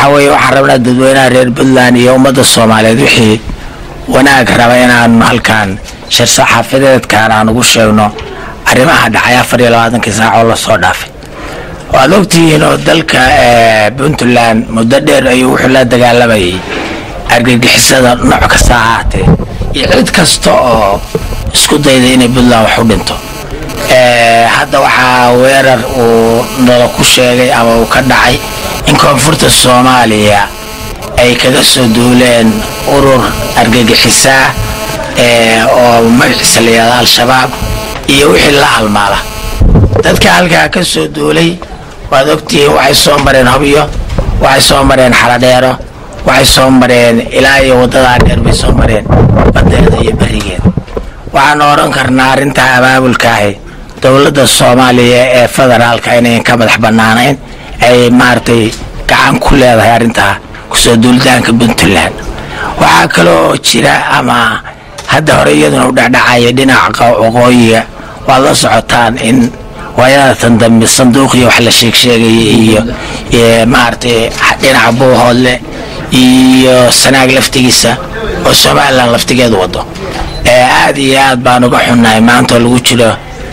waxaa weeye waxaan rabnaa dadweynaha reer puntland iyo ummadda soomaaliyeed wixii wanaag raba inaan halkan shir saxaafadeedkan aan ugu sheegno arrimaha dhacay afar iyo labaatankii saac oo lasoo dhaafay waad ogtihiin oo dalka puntland muddo dheer ayuu wuxuu la dagaalamayay argagixisada nooc kasta ahaatee iyo cid kasta oo isku dayda inay puntland wax u dhinto hadda waxaa weerar uu nala ku sheegay ama uu ka dhacay in koonfurta soomaaliya ay kaga soo duuleen urur argagixisaa oo magaciisa la yihahdo al-shabaab iyo wixii la halmaala dadka halkaa ka soo duulay waad ogtihiin waxay soo mareen hobyo waxay soo mareen xaladheero waxay soo mareen ilaa iyo waddadaa dheer bay soo mareen badeeda iyo berigeed waxaanu odhan karnaa arrintaa abaabulkaahi dowladda soomaaliya ee federaalka inayn ka madax bannaanayn ay maaragtay gacan ku leedahay arrintaa kusoo duulitaanka puntland waxaa kaloo jira ama hadda hore iyaduna u dhecdhacaya dhinaca waqooyiga waad la socotaan in waayadatan dambe sanduuqiyo wax la sheeg sheegaya iyo maaragtay dhinaca buuhoodle iyo sanaag laftigiisa oo somalilan laftigeedu wado aada iyo aad baan uga xunnahay maanta oo lagu jiro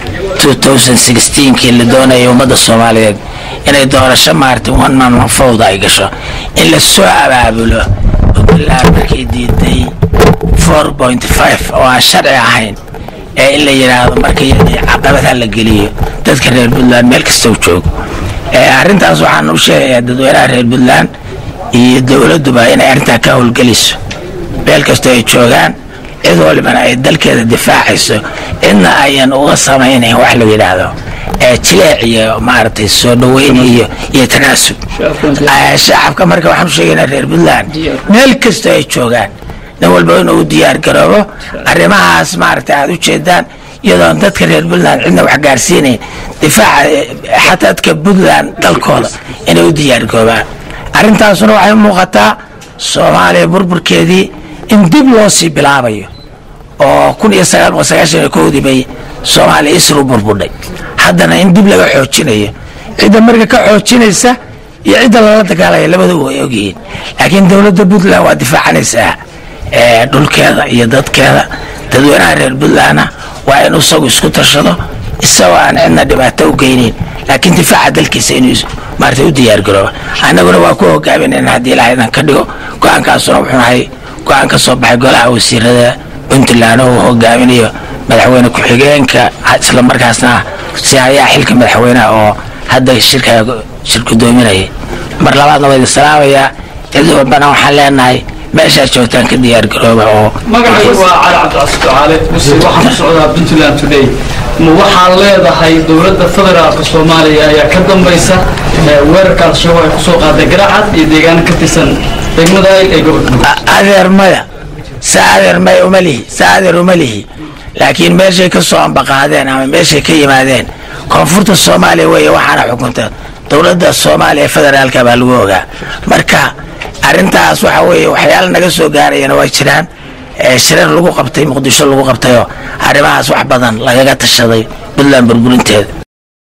kii la doonaya ummadda soomaaliyeed inay doorasho maaragtay one man fowda ay gasho in la soo abaabulo puntland markay diiday four point five oo aan sharci ahayn ee in la yidhaahdo marka iyadii caqabadha la geliyo dadka reer puntland meel kasta u joogo arrintaas waxaan u sheegayaa dadweynaha reer puntland iyo dowladduba inay arrintaa ka howlgeliso meel kastoo ay joogaan cid walibana ay dalkeeda difaacayso cidna ayan uga samaynayn wax la yidhaahdo jileec iyo maaragtay soo dhaweyn iyo iyo tanaasub shacabka marka waxaan u sheegaynaa reer puntland meel kastoo ay joogaan nin walba inuu u diyaar garoobo arrimahaas maaragtay aada u jeedaan iyadoon dadka reer puntland cidna wax gaarsiinayn difaaca xataa dadka puntland dalkooda inay u diyaar garoobaan arrintaasuna waxay muuqataa soomaaliya burburkeedii in dib loo sii bilaabayo oo kun iyo sagaal boqol sagaashan iyo kowdii bay soomaaliya isru burbudhay haddana in dib laga xoojinayo cidda marka ka xoojinaysa iyo cidda lala dagaalaya labadaba way ogyihiin laakiin dowladda puntland waa difaacanaysaa dhulkeeda iyo dadkeeda dadweynaha reer puntlandna waa inuu isagu isku tashado isagoo aan cidna dhibaato u geynin laakiin difaaca dalkiisa inuu maarata u diyaargarooba annaguna waa ku hogaaminayna haddii ilaha idan ka dhigo go-aankaasuna wuxuu nahay go-aan ka soo baxay golaha wasiirada puntland oo uu hogaaminayo madaxweyne ku-xigeenka isla markaasna si ayaa xilka madaxweyneha oo hadda shirka shir gudoominaya mar labaadna waa idin salaamayaa cid walbana waxaan leenahay meeshaad joogtaan ka diyaar garooba oo magacaygu waa cali cabdicasi ducaale muse waxaan ku socdaa puntland today ma waxaad leedahay dowladda federaalka soomaaliya ayaa ka dambaysa weerarka al-shabaab ay kusoo qaaday garacad iyo deegaano ka tirsan degmada ayl ee gobolka adeer maya sa adeer maya uma lihi sa adeer uma lihi laakiin meeshay ka soo ambaqaadeen ama meeshay ka yimaadeen koonfurta soomaaliya weeye waxaana xukunta dowladda soomaaliya federaalka baa lagu ogaa marka arrintaas waxa weeye waxyaala naga soo gaarayana waa jiraan shirar lagu qabtay muqdisho lagu qabtayoo arrimahaas wax badan lagaga tashaday puntland burburinteeda